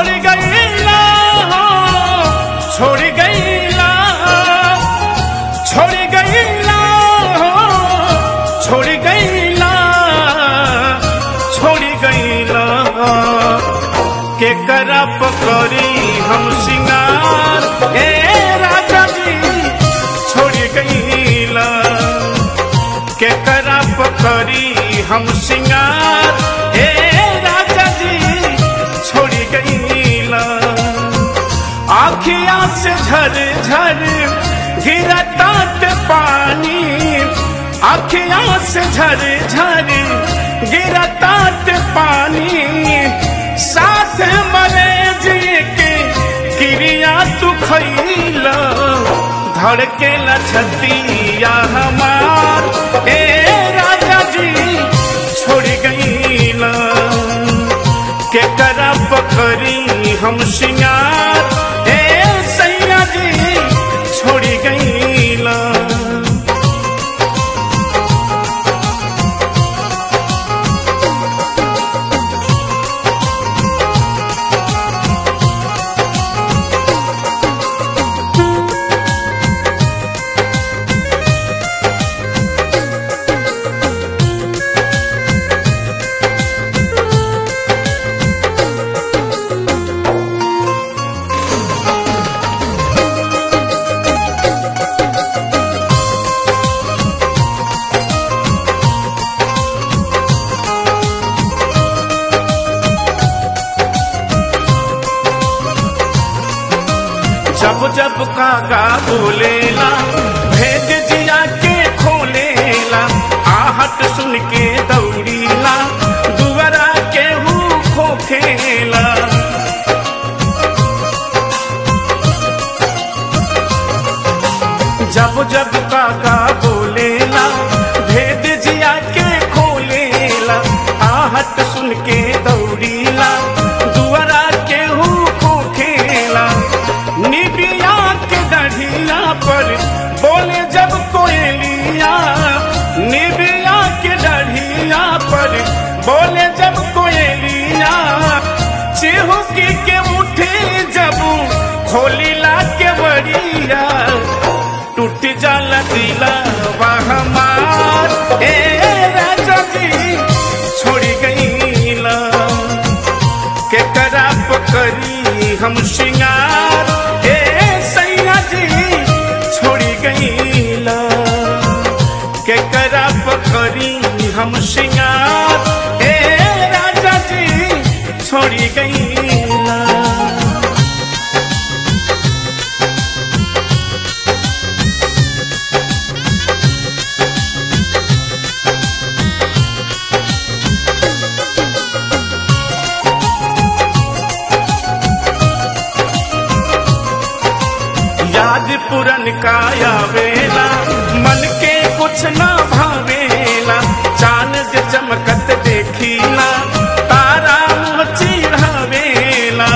छोड़ गईला हो छोड़ गईला छोड़ गईला हो छोड़ गईला छोड़ गईला के करा पकड़ी हम सिंगार ए राजा जी छोड़ गईला के करा पकड़ी हम सिंगार ए राजा जी छोड़ गईला आखिया से झर झर गिरता ते पानी आखिया से झर झर गिरता ते पानी साथ मरे जी के क्रिया तू खैला धड़के छतिया हमार ए राजा जी छोड़ गईला के करा पकड़ी हम सिंगार ए सैया जी छोड़ गईला जब जब काका बोलेला भेद जिया के खोलेला आहट सुन के दौड़ीला दुआरा के हु खोखेला जब जब काका बोलेला भेद जिया के खोलेला आहट सुन के दौड़ीला दुआरा के हु खोखेला निबिया के दढ़िया पर बोले जब कोयलिया निबिया के दढ़िया पर बोले जब कोयलिया चिहुकी के उठे जब खोलीला के बड़िया टूट जाला दिला हमार ए राजा जी छोड़ गईला के करा पकड़ी हम सिंगार ए सैया जी छोड़ गईला के करा पकड़ी हम सिंगार ए राजा जी छोड़ गईला याद पुरन काया वेला मन के कुछ ना भावेला चांद जे चमकत देखीला तारा मुँह चिढ़ावेला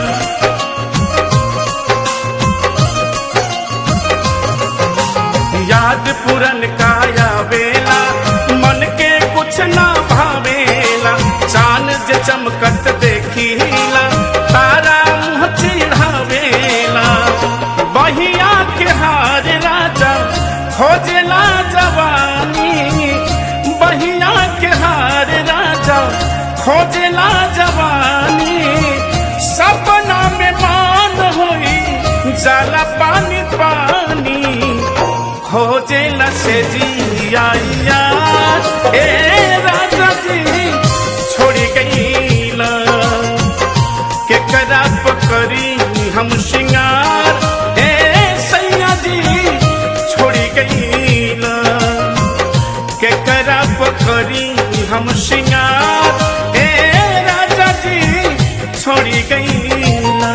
याद पुरन काया वेला मन के कुछ ना भावेला चांद जे चमकत देखीला तारा मुँह चिढ़ावेला बहिया के हार राजा खोजला जवानी बहिया के हार राजा खोजला जवानी सपना में मान होई जाला पानी पानी खोजेला से जिया ए राजा जी छोड़ गईला के करा पकड़ी हम सिंगार ए सैया जी छोड़ गईला के करा पकड़ी हम सिंगार ए राजा जी छोड़ गईला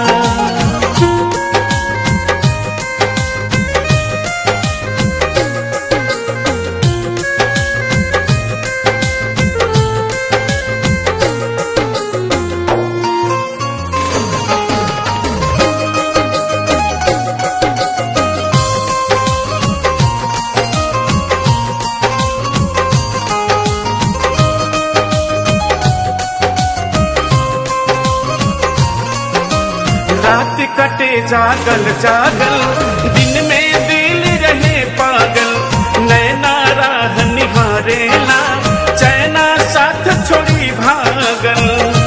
रात कटे जागल जागल दिन में दिल रहे पागल नैना राह निहारेला चैना साथ छोड़ी भागल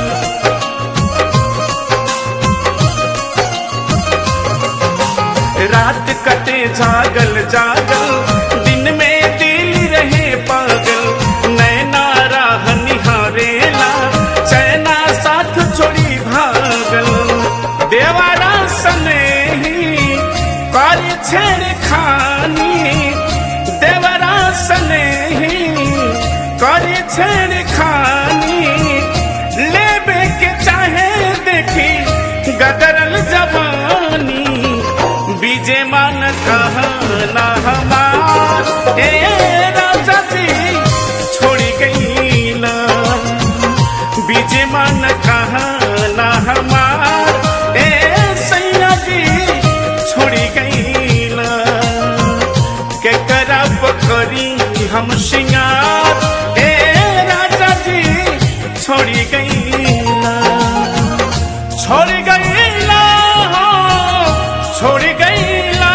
रात कटे जागल जागल दिन में दिल रहे पागल नैना राह निहारेला चैना साथ छोड़ी भागल देवारा सने ही कर छेड़ खानी देवरा सने ही कर छेड़ खानी लेबे के चाहे देखी गदरल जवानी बीजे मान कहना हमार ए राजा जी छोड़ी गई ना बीजे मान कहना हमार ए सैया जी छोड़ी गई ना के करब करी हम सिंगार ए राजा जी छोड़ी गई ना छोड़ गईला छोड़ गईला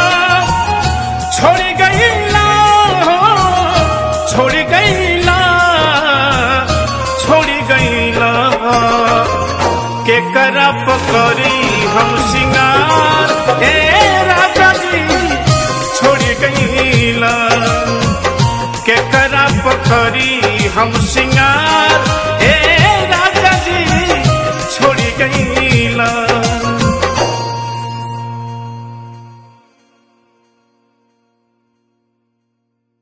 छोड़ गईला छोड़ गईला छोड़ गईला के करप करी हम सिंगार ए राजा जी छोड़ गईला के करप करी हम सिंगार